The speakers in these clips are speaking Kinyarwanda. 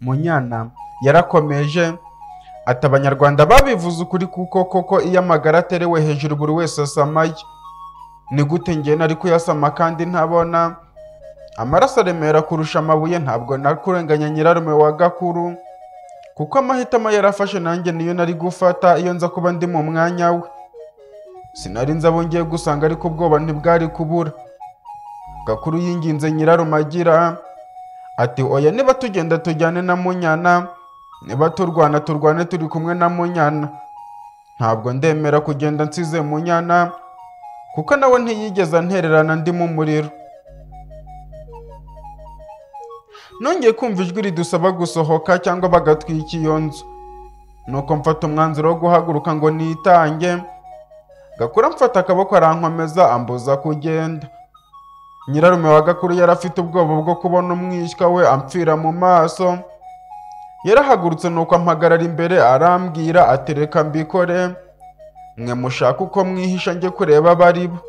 Munyana yarakomeje ati abanyarwanda babivuze ukuri kuko koko iyo amagara aterewe hejuru buri wese asamaye ni gute njye nari kuyasama kandi ntabona amaraso aremera kurusha amabuye ntabwo nakurenganya nyirarume wa gakuru kuko amahitamo yarafashe nanjye niyo nari gufata iyo nza kuba ndi mu mwanya we sinari nzi abo ngiye gusanga ariko ubwoba ntibwari kubura gakuru yinginze nyirarume agira ati oya niba tugenda tujyane na munyana niba turwana turwane turi kumwe na munyana ntabwo ndemera kugenda nsize munyana kuko nawe ntiyigeze antererana ndi mu muriro nongeye kumva ijwi ridusaba gusohoka cyangwa bagatwika iyo nzu nuko mfata umwanzuro wo guhaguruka ngo nitange gakura mfata akaboko arankomeza ambuza kugenda nyirarume wa gakuru yari afite ubwoba bwo kubona umwishywa we amfira mu maso yarahagurutse nuko ampagarara imbere arambwira atereka mbikore mwe mushaka uko mwihisha njye kureba abari bo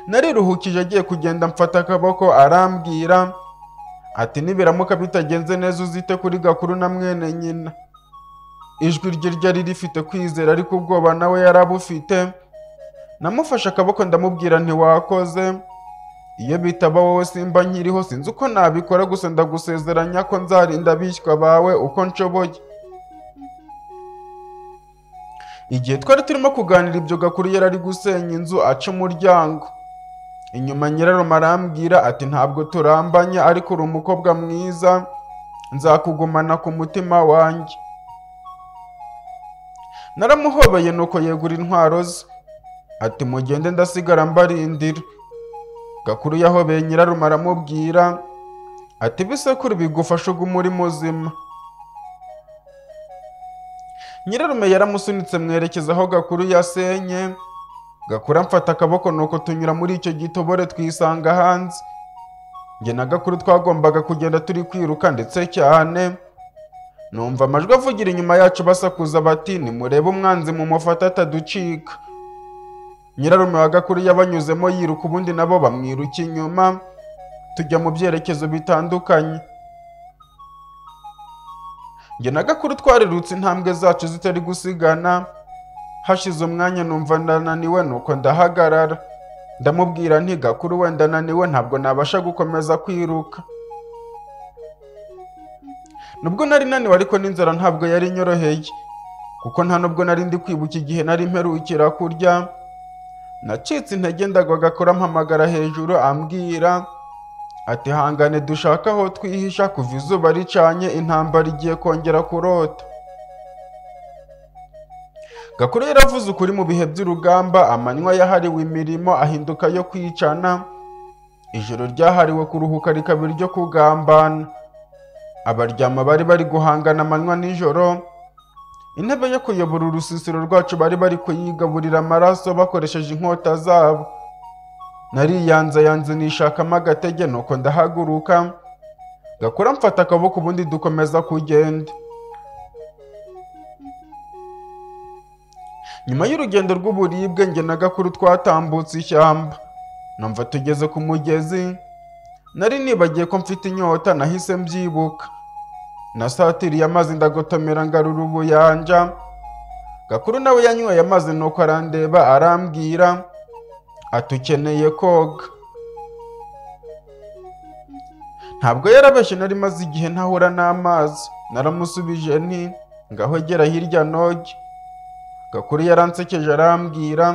nariruhukije agiye kugenda mfata akaboko arambwira ati nibiramuka bitagenze neza uzite kuri gakuru na mwene nyina ijwi rye ryari rifite kwizera ariko ubwoba nawe yarabufite namufashe akaboko ndamubwira ntiwakoze iyo bitaba wowe simba nkiriho sinzi uko nabikora gusa ndagusezeranya ko nzarinda abishywa bawe uko nshoboye igihe twari turimo kuganira ibyo gakuru yari ari gusenya inzu aca umuryango inyuma nyirarume arambwira ati ntabwo turambanye ariko uri umukobwa mwiza nzakugumana ku mutima wanjye naramuhobeye nuko yegura intwaro ze ati mugende ndasigara mbarindira gakuru yahobeye nyirarume aramubwira ati ibisekuru bigufasha uguma uri muzima nyirarume yaramusunitse mwerekeza aho gakuru yasenye gakura mfata akaboko nuko tunyura muri icyo gitobore twisanga hanze njye na gakuru twagombaga kugenda turi kwiruka ndetse cyane numva amajwi avugira inyuma yacu basakuza bati nimurebe umwanzi mumufate ataducika nyirarume wa gakuru yabanyuzemo yiruka ubundi nabo bamwiruka inyuma tujya mu byerekezo bitandukanye njye na gakuru twarirutse intambwe zacu zitari gusigana hashize umwanya numva ndananiwe nuko ndahagarara ndamubwira nti gakuru wenda naniwe ntabwo nabasha gukomeza kwiruka nubwo nari naniwe ariko n'inzara ntabwo yari inyoroheye kuko nta nubwo nari ndi kwibuka igihe nari mperukira kurya nacitse intege ndagwaga mpamagara hejuru ambwira ati hangane dushaka aho twihisha kuva izuba ricanye intambara igiye kongera kurota gakuru yaravuze ukuri mu bihe by'urugamba amanywa yahariwe imirimo ahinduka yo kwicana ijoro ryahariwe kuruhuka rikaba iryo kugambana abaryama bari bari guhangana amanywa nijoro intebe yo kuyobora urusisiro rwacu bari bari kuyigaburira amaraso bakoresheje inkota zabo nariyanze yanze nishakamo agatege nuko ndahaguruka gakura mfata akaboko ubundi dukomeza kugenda nyuma y'urugendo rw'uburibwe njye na gakuru twatambutse ishyamba numva tugeze ku mugezi nari nibagiye ko mfite inyota nahise mbyibuka nasatiriye amazi ndagotomera ngarura ubuyanja gakuru nawe yanyweye amazi nuko arandeba arambwira ati ukeneye koga ntabwo yarabeshye nari maze igihe ntahura n'amazi naramusubije nti ngaho gera hirya noge gakuru yaransekeje arambwira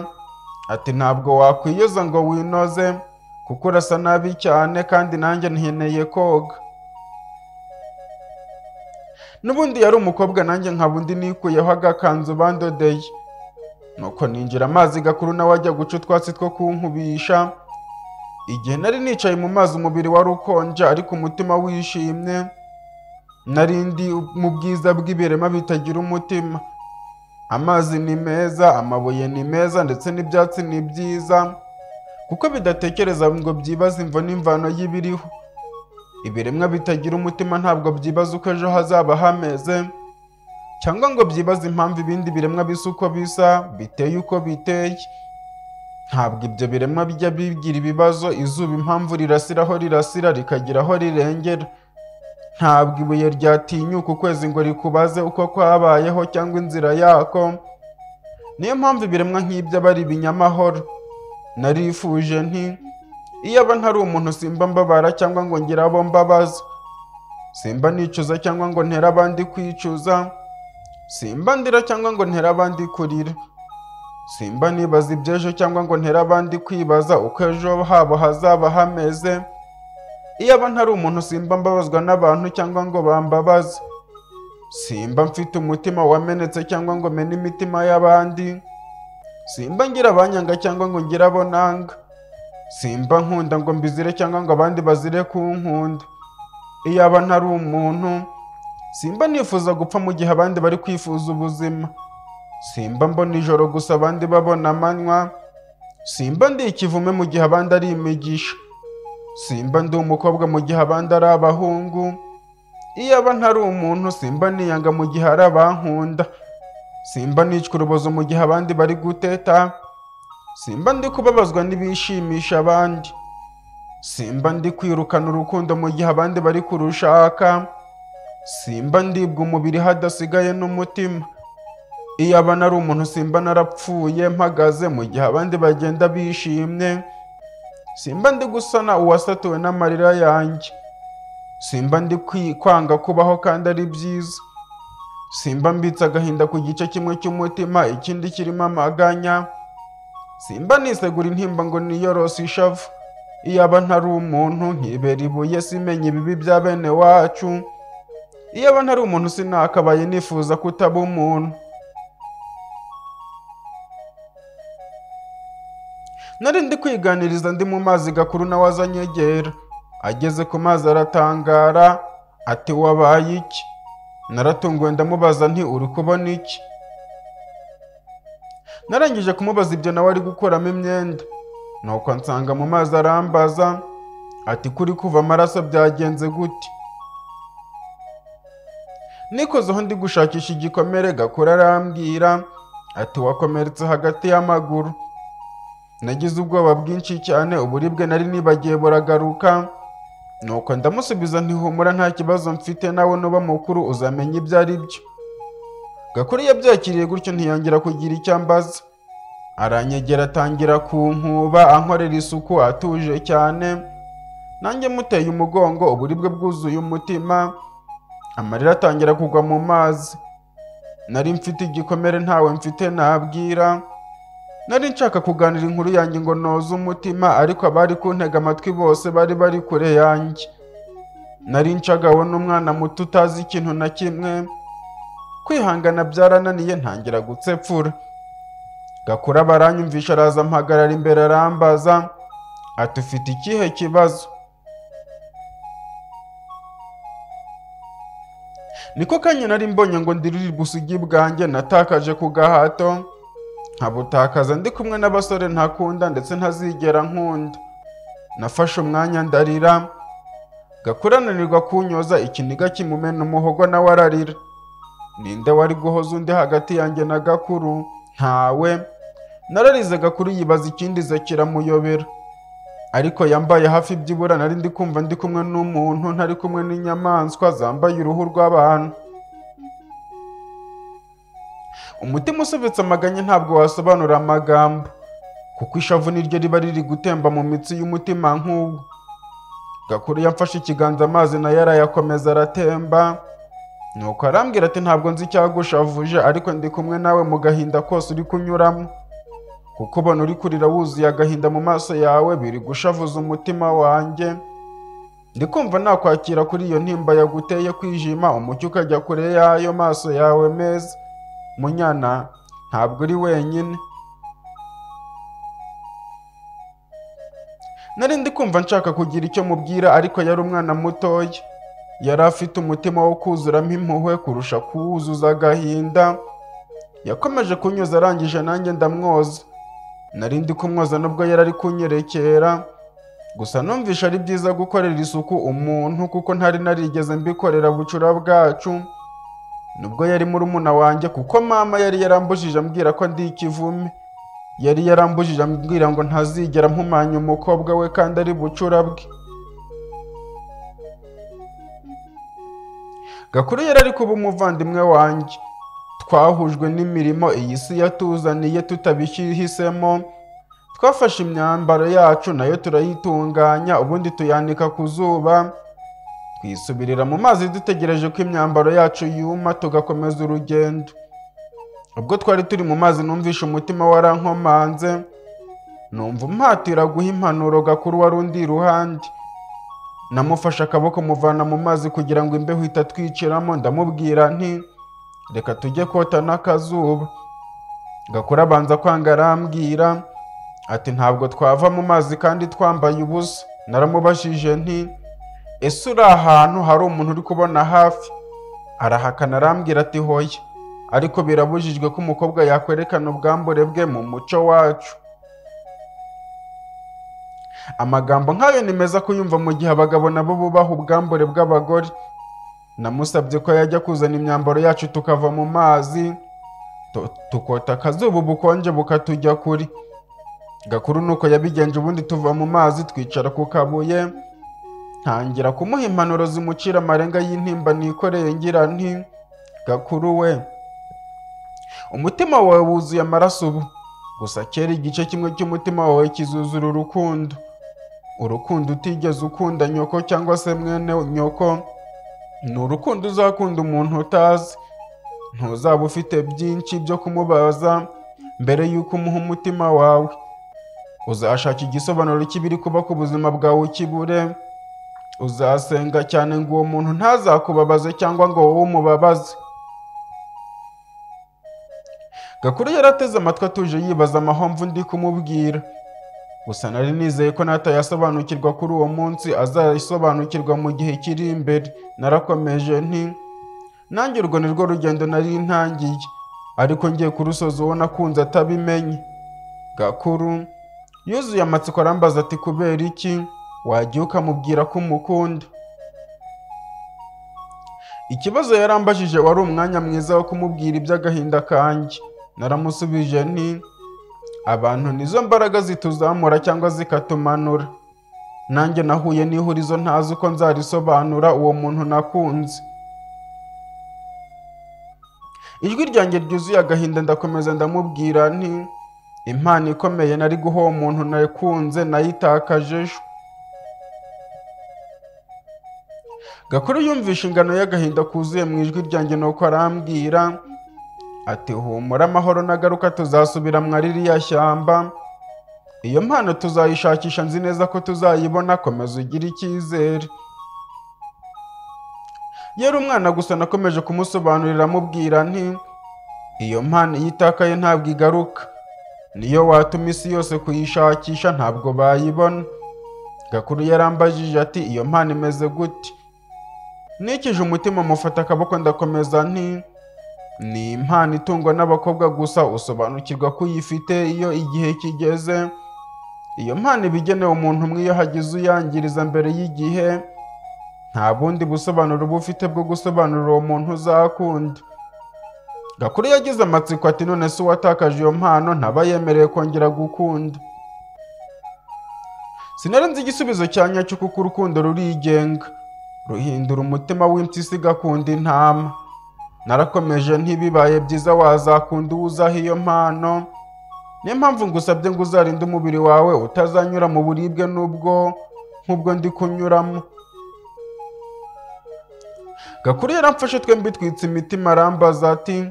ati ntabwo wakwiyoza ngo winoze kuko urasa nabi cyane kandi nanjye nkeneye koga n'ubundi yari umukobwa nanjye nkaba undi nikuyeho agakanzu bandodeye nuko ninjira amazi gakuru nawe ajya guca utwatsi two kunkubisha igihe nari nicaye mu mazi umubiri wari ukonje ariko umutima wishimye nari ndi mu bwiza bw'ibirema bitagira umutima amazi ni meza amabuye ni meza ndetse n'ibyatsi ni byiza kuko bidatekereza ngo byibaze imvo n'imvano y'ibiriho ibiremwa bitagira umutima ntabwo byibaza uko ejo hazaba hameze cyangwa ngo byibaze impamvu ibindi biremwa bisa uko bisa biteye uko biteye ntabwo ibyo biremwa bijya bigira ibibazo izuba impamvu rirasiraho rirasira rikagira aho rirengera ntabwo ibuye ryatinyuka ukwezi ngo rikubaze uko kwabayeho cyangwa inzira yako niyo mpamvu ibiremwa nk'ibyo aba ari ibinyamahoro narifuje nti iyo aba ntari umuntu simba mbabara cyangwa ngo ngire abo mbabaza simba nicuza cyangwa ngo ntere abandi kwicuza simba ndira cyangwa ngo ntere abandi kurira simba nibaza iby'ejo cyangwa ngo ntere abandi kwibaza uko ejo habo hazaba hameze iyo aba ntari umuntu simba mbabazwa n'abantu cyangwa ngo bambabaze simba mfite umutima wamenetse cyangwa ngo mene imitima y'abandi simba ngira abanyanga cyangwa ngo ngira abo nanga simba nkunda ngo mbizire cyangwa ngo abandi bazire kunkunda iyo aba ntari umuntu simba nifuza gupfa mu gihe abandi bari kwifuza ubuzima simba mbona ijoro gusa abandi babona amanywa simba ndi ikivume mu gihe abandi ari imigisha simba ndi umukobwa mu gihe abandi ari abahungu iyo aba ntari umuntu simba niyanga mu gihe ari abankunda simba nicwa urubozo mu gihe abandi bari guteta simba ndi kubabazwa n'ibishimisha abandi simba ndi kwirukana urukundo mu gihe abandi bari kurushaka simba ndibwa umubiri hadasigaye n'umutima iyo aba nari umuntu simba narapfuye mpagaze mu gihe abandi bagenda bishimye simba ndi gusana uwasatuwe n'amarira yanjye simba ndi kwi- kwanga kubaho kandi ari byiza simba mbitse agahinda ku gice kimwe cy'umutima ikindi kirimo amaganya simba nisegura intimba ngo niyorose ishavu iyo aba ntari umuntu nkibera ibuye simenya ibibi bya bene wacu iyo aba ntari umuntu sinakabaye nifuza kutaba umuntu nari ndi kwiganiriza ndi mu mazi gakuru nawe azanyegera ageze ku mazi aratangara ati wabaye iki naratunguwe ndamubaza nti uri kubona iki narangije kumubaza ibyo nawe ari gukuramo imyenda nuko nsanga mu mazi arambaza ati kuri kuva amaraso byagenze gute nikozeho ndi gushakisha igikomere gakura arambwira ati wakomeretse hagati y'amaguru nagize ubwoba bwinshi cyane uburibwe nari nibagiwe buragaruka nuko ndamusubiza ntihumura nta kibazo mfite nawe nuba mukuru uzamenya ibyo ari byo gakuru yabyakiriye gutyo ntiyongera kugira icyo ambaza aranyegera atangira kunkuba ankorera isuku atuje cyane nanjye muteye umugongo uburibwe bwuzuye umutima amarira atangira kugwa mu mazi nari mfite igikomere ntawe mfite nabwira nari nshaka kuganira inkuru yanjye ngo noze umutima ariko abari kuntega amatwi bose bari bari kure yanjye nari nshagawe n'umwana muto utazi ikintu na kimwe kwihangana byarananiye ntangira gutsepfura gakura baranyumvisha araza mpagarara imbere arambaza ati ufite ikihe kibazo niko kanya nari mbonye ngo ndirire ubusugi bwanjye natakaje ku gahato nkabutakaza ndi kumwe n'abasore ntakunda ndetse ntazigera nkunda nafashe umwanya ndarira gakurananirwa kunyoza ikiniga kimumena umuhogo nawe ararira ninde wari guhoza undi hagati yanjye na gakuru ntawe nararize gakuru yibaza ikindi ze kiramuyobera ariko yambaye hafi byibura nari ndi kumva ndi kumwe n'umuntu ntari kumwe n'inyamaswa zambaye uruhu rw'abantu umutima usubitse amaganya ntabwo wasobanura amagambo kuko ishavu niryo riba riri gutemba mu mitsi y'umutima nk'ubwo gakuru yamfashe ikiganza amazi nayo arayakomeza aratemba nuko arambwira ati ntabwo nzi icyagushavuje ariko ndi kumwe nawe mu gahinda kose uri kunyuramo kuko ubona uri kurira wuzuye agahinda mu maso yawe biri gushavuza umutima wanjye ndi kumva nakwakira kuri iyo ntimba yaguteye kwijima umucyo ukajya kure y'ayo maso yawe meza munyana ntabwo uri wenyine nari ndi kumva nshaka kugira icyo mubwira ariko yari umwana mutoya yari afite umutima wo kuzuramo impuhwe kurusha kuwuzuza agahinda yakomeje kunyuza arangije nanjye ndamwoza nari ndi kumwoza nubwo yari ari kunyerekera gusa numvisha ari byiza gukorera isuku umuntu kuko ntari narigeze mbikorera bucura bwacu nubwo yari murumuna wanjye kuko mama yari yarambujije ambwira ko ndi ikivume yari yarambujije ambwira ngo ntazigera mpumanya umukobwa we kandi ari bucura bwe gakuru yari ari kuba umuvandimwe wanjye twahujwe n'imirimo iyi si yatuzaniye tutabishyisemo twafashe imyambaro yacu nayo turayitunganya ubundi tuyanika ku zuba twisubirira mu mazi dutegereje ko imyambaro yacu yuma tugakomeza urugendo ubwo twari turi mu mazi numvishe umutima warankomanze numva umpatira guha impanuro gakuru wari undi iruhande namufashe akaboko muvana mu mazi kugira ngo imbeho itatwiciramo ndamubwira nti reka tujye kota n'akazuba gakuru abanza kwanga arambwira ati ntabwo twava mu mazi kandi twambaye ubusa naramubajije nti ese uri ahantu hari umuntu uri kubona hafi arahakana arambwira ati hoya ariko birabujijwe ko umukobwa yakwerekana ubwambure bwe mu muco wacu amagambo nk'ayo ni meza kuyumva mu gihe abagabo nabo bubaha ubwambure bw'abagore namusabye ko yajya kuzana imyambaro yacu tukava mu mazi tu- tukota akazuba ubukonje bukatujya kuri gakuru nuko yabigenje ubundi tuva mu mazi twicara ku kabuye ntangira kumuha impanuro zimucira amarenga y'intimba nikoreye ngira nti gakuru we umutima wawe wuzuye amaraso ubu gusa kera igice kimwe cy'umutima wawe kizuzura urukundo urukundo utigeze ukunda nyoko cyangwa se mwene nyoko ni urukundo uzakunda umuntu utazi ntuzaba ufite byinshi byo kumubaza mbere y'uko umuha umutima wawe uzashaka igisobanuro cy'ibiri kuba ku buzima bwawe ukibure uzasenga cyane ngo uwo muntu ntazakubabaze cyangwa ngo wowe umubabaze gakuru yarateze amatwi atuje yibaza amahomvu ndi kumubwira gusa nari nizeye ko natayasobanukirwa kuri uwo munsi azayisobanukirwa mu gihe kiri imbere narakomeje nti nanjye urwo ni rwo rugendo nari ntangiye ariko ngiye kurusoza uwo nakunze atabimenye gakuru yuzuye amatsiko arambaza ati kubera iki wagiye ukamubwira ko umukunda ikibazo yarambajije wari umwanya mwiza wo kumubwira iby'agahinda kanjye naramusubije nti abantu nizo mbaraga zituzamura cyangwa zikatumanura nanjye nahuye n'ihurizo ntazi uko nzarisobanura uwo muntu nakunze ijwi ryanjye ryuzuye agahinda ndakomeza ndamubwira nti impano ikomeye nari guha uwo muntu nakunze nayitakaje ejo gakuru yumvishe ingano y'agahinda kuzuye mu ijwi ryanjye nuko arambwira ati humura amahoro nagaruka tuzasubira mwa ririya shyamba iyo mpano tuzayishakisha nzi neza ko tuzayibona komeza ugire icyizere yari umwana gusa nakomeje kumusobanurira amubwira nti iyo mpano iyo itakaye ntabwo igaruka niyo watuma isi yose kuyishakisha ntabwo bayibona gakuru yarambajije ati iyo mpano imeze gute nikije umutima mufata akaboko ndakomeza nti ni impano itungwa n'abakobwa gusa usobanukirwa ko uyifite iyo igihe kigeze iyo mpano iba igenewe umuntu umwe iyo hagize uyangiriza mbere y'igihe nta bundi busobanuro uba ufite bwo gusobanurira uwo muntu uzakunda gakuru yagize amatsiko ati none se uwatakaje iyo mpano ntaba yemereye kongera gukunda sinari nzi igisubizo cya nyacyo kuko urukundo rurigenga ruhindura umutima w'impyisi igakunda intama narakomeje ntibibaye byiza wazakunda uwo uzaha iyo mpano niyo mpamvu ngusabye ngo uzarinde umubiri wawe utazanyura mu buribwe n'ubwo nk'ubwo ndi kunyuramo gakuru yaramfashe twembi twitse imitima arambaza ati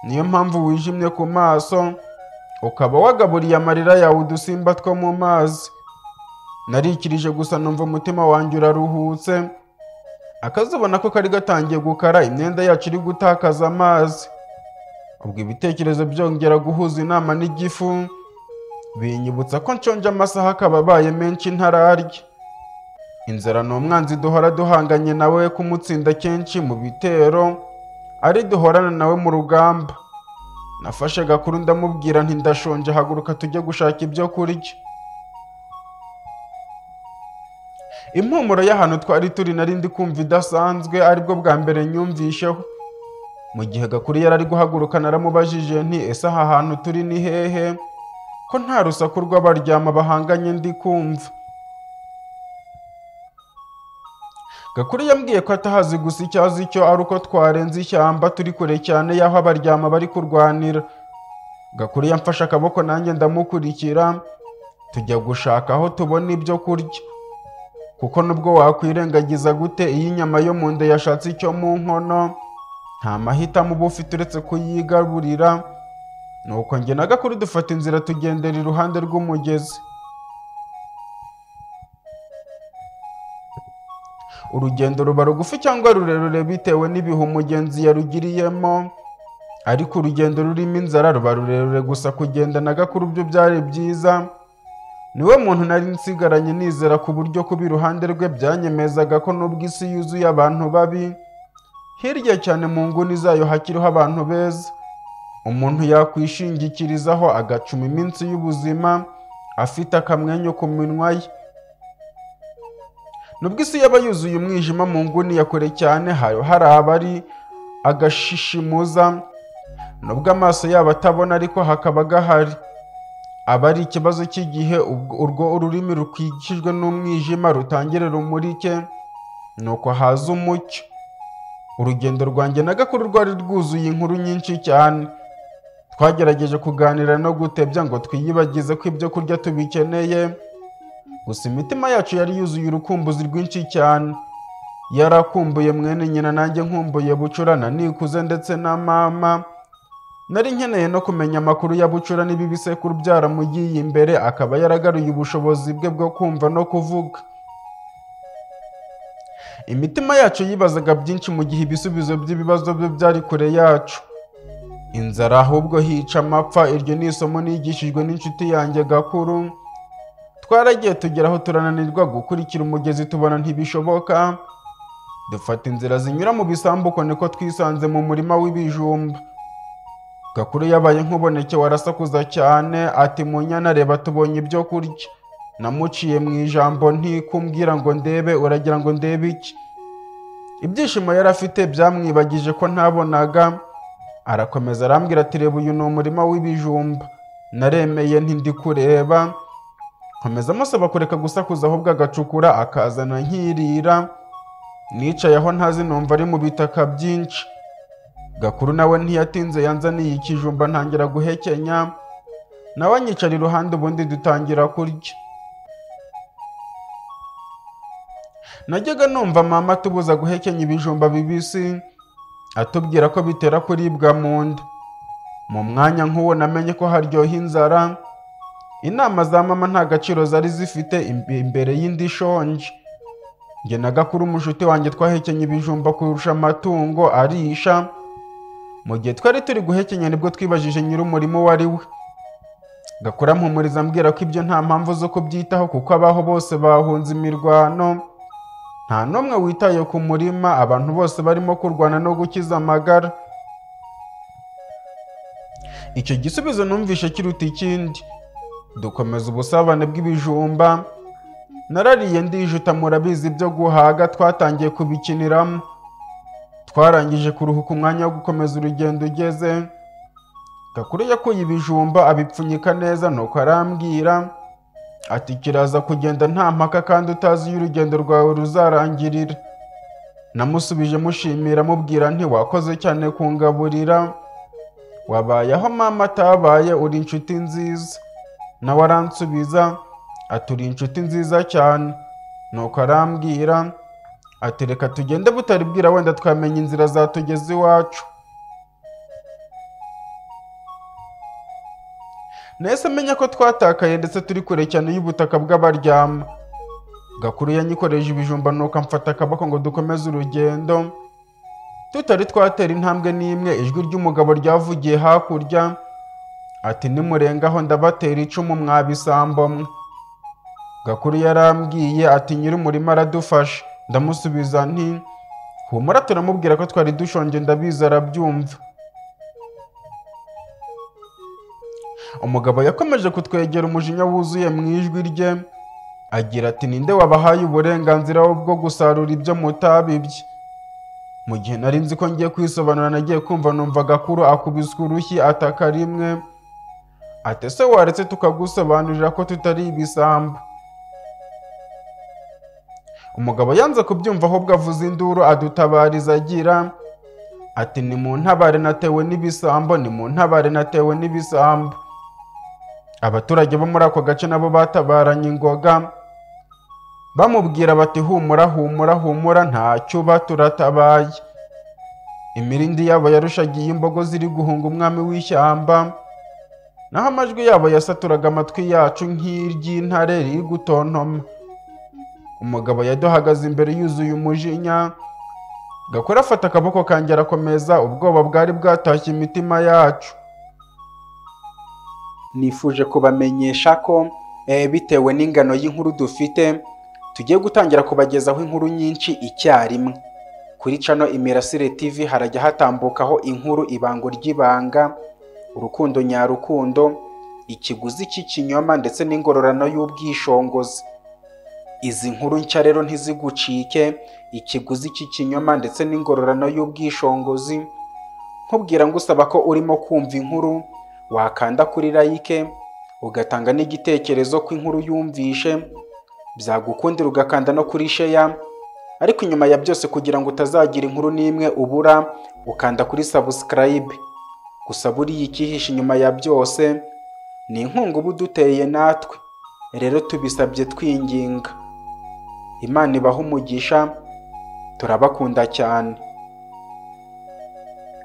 niyo mpamvu wijimye ku maso ukaba wagaburiye amarira yawe udusimba two mu mazi narikirije gusa numva umutima wanjye uraruhutse akazuba nako kari gatangiye gukara imyenda yacu iri gutakaza amazi ubwo ibitekerezo byongera guhuza inama n'igifu binyibutsa ko nshonje amasaha akaba abaye menshi ntararya inzara ni umwanzi duhora duhanganye nawe kumutsinda kenshi mu bitero ari duhorana nawe mu rugamba nafashe gakuru ndamubwira nti ndashonje haguruka tujye gushaka ibyo kurya impumuro y'ahantu twari turi nari ndi kumva idasanzwe aribwo bwa mbere nyumvisheho mu gihe gakuru yari ari guhaguruka naramubajije nti ese aha hantu turi ni hehe ko nta rusaku rw'abaryama bahanganye ndi kumva gakuru yambwiye ko atahazi gusa icyo azi cyo ari uko twarenze ishyamba turi kure cyane y'aho abaryama bari kurwanira gakuru yamfashe akaboko nanjye ndamukurikira tujya gushaka aho tubona ibyo kurya kuko nubwo wakwirengagiza gute iyo inyama yo mu nda yashatse icyo mu nkono nta mahitamo uba ufite uretse kuyigarurira nuko njye na gakuru dufata inzira tugendera iruhande rw'umugezi urugendo ruba rugufi cyangwa rurerure bitewe n'ibihe umugenzi yarugiriyemo ariko urugendo rurimo inzara ruba rurerure gusa kugenda na gakuru byo byari byiza niwe muntu nari nsigaranye nizera ku buryo kuba iruhande rwe byanyemezaga ko nubwo isi yuzuye abantu babi hirya cyane mu nguni zayo hakiriho abantu beza umuntu yakwishingikirizaho agacuma iminsi y'ubuzima afite akamwenyu ku minwa ye nubwo isi yaba yuzuye umwijima mu nguni ya kure cyane hari hari abari agashishimuza nubwo amaso yabo atabona ariko hakaba gahari aba ari ikibazo cy'igihe ubwo- urwo ururimi rukwikijwe n'umwijima rutangira rumurike nuko haza umucyo urugendo rwanjye na gakuru rwari rwuzuye inkuru nyinshi cyane twagerageje kuganira no gutebya ngo twiyibagize ko ibyo kurya tubikeneye gusa imitima yacu yari yuzuye urukumbuzi rwinshi cyane yarakumbuye mwene nyina nanjye nkumbuye bucurana nikuze ndetse na mama nari nkeneye no kumenya amakuru ya bucura niba ibisekuru byaramugiye imbere akaba yaragaruye ubushobozi bwe bwo kumva no kuvuga imitima yacu yibazaga byinshi mu gihe ibisubizo by'ibibazo bye byari kure yacu inzara ahubwo hica amapfa iryo ni isomo nigishijwe n'inshuti yanjye gakuru twaragiye tugeraho turananirwa gukurikira umugezi tubona ntibishoboka dufata inzira zinyura mu bisambuko niko twisanze mu murima w'ibijumba gakuru yabaye nk'ubonekewe arasakuza cyane ati munyana reba tubonye ibyo kurya namuciye mu ijambo ntikumbwira ngo ndebe uragira ngo ndebe iki ibyishimo yari afite byamwibagije ko ntabonaga arakomeza arambwira ati reba uyu ni umurima w'ibijumba naremeye ntindi kureba nkomeza amusaba kureka gusakuza ahubwo agacukura akazana nkirira nicaye aho ntazi numva ari mu bitaka byinshi gakuru nawe ntiyatinze yanzaniye ikijumba ntangira guhekenya nawe anyicara iruhande ubundi dutangira kurya najyaga numva mama atubuza guhekenya ibijumba bibisi atubwira ko bitera kuribwa mu nda mu mwanya nk'uwo namenye ko haryoha inzara inama za mama nta gaciro zari zifite imbe- imbere y'indi shonje njye na gakuru umushuti wanjye twahekenye ibijumba kurusha amatungo arisha mu gihe twari turi guhekenya nibwo twibajije nyir'umurimo uwo ari we gakora mpumuriza ambwira ko ibyo nta mpamvu zo kubyitaho kuko abaho bose bahunze imirwano nta n'umwe witaye ku murima abantu bose barimo kurwana no gukiza amagara icyo gisubizo numvishe kiruta ikindi dukomeza ubusabane bw'ibijumba narariye ndijuta murabizi ibyo guhaga twatangiye kubikiniramo twarangije kuruhuka umwanya wo gukomeza urugendo ugeze gakuru yakuye ibijumba abipfunyika neza nuko arambwira ati kiraza kugenda nta mpaka kandi utazi iyo urugendo rwawe ruzarangirira namusubije mushimira mubwira nti wakoze cyane kungaburira wabayeho mama atabaye uri inshuti nziza nawe aransubiza ati uri inshuti nziza cyane nuko arambwira ati reka tugende butari bwira wenda twamenya inzira zatugeza iwacu nahise amenya ko twatakaye ndetse turi kure cyane y'ubutaka bw'abaryama gakuru yanyikoreje ibijumba nuko amfata akaboko ngo dukomeze urugendo tutari twatera intambwe n'imwe ijwi ry'umugabo ryavugiye hakurya ati nimurengaho ndabatera icumu mwabisambo mwe Gakuru yarambwiye ati nyir'umurima aradufasha ndamusubiza nti humura turamubwira ko twari dushonje ndabizi arabyumva umugabo yakomeje kutwegera umujinya wuzuye mu ijwi rye agira ati ninde wabahaye uburenganzira bwo gusarura ibyo mutabibye mu gihe nari nzi ko ngiye kwisobanura nagiye kumva numva gakuru akubiswe urushyi ataka rimwe ati ese waretse tukagusobanurira ko tutari ibisambo umugabo yanze kubyumva ahubwo avuza induru adutabariza agira ati ni mu ntabare natewe n'ibisambo ni mu ntabare natewe n'ibisambo abaturage bo muri ako gace nabo batabaranye ingoga bamubwira bati humura humura humura ntacyo uba turatabaye imirindi yabo yarushagiye imbogo ziri guhunga umwami w'ishyamba naho amajwi yabo yasaturaga amatwi yacu nk'iry'intare riri gutontoma umugabo yaduhagaze imbere yuzuye umujinya gakora afata akaboko kanjye arakomeza ubwoba bwari bwatashye imitima yacu nifuje kubamenyesha ko eh, bitewe n'ingano y'inkuru dufite tugiye gutangira kubagezaho inkuru nyinshi icyarimwe kuri cano imirasire tv harajya hatambukaho inkuru ibango ry'ibanga urukundo nyarukundo ikiguzi cy'ikinyoma ndetse n'ingororano y'ubwishongozi izi nkuru nshya rero ntizigucike ikiguzi cy'ikinyoma ndetse n'ingororano y'ubwishongozi nkubwira ngo usaba ko urimo kumva inkuru wakanda kuri like ugatanga n'igitekerezo ko inkuru yumvishe byagukundira ugakanda no kuri sheya ariko inyuma ya byose kugira ngo utazagira inkuru n'imwe ubura ukanda kuri sabusikarayibe gusa buriya icyihishe inyuma ya byose ni inkunga uba uduteye natwe rero tubisabye twinginga imana ibaha umugisha turabakunda cyane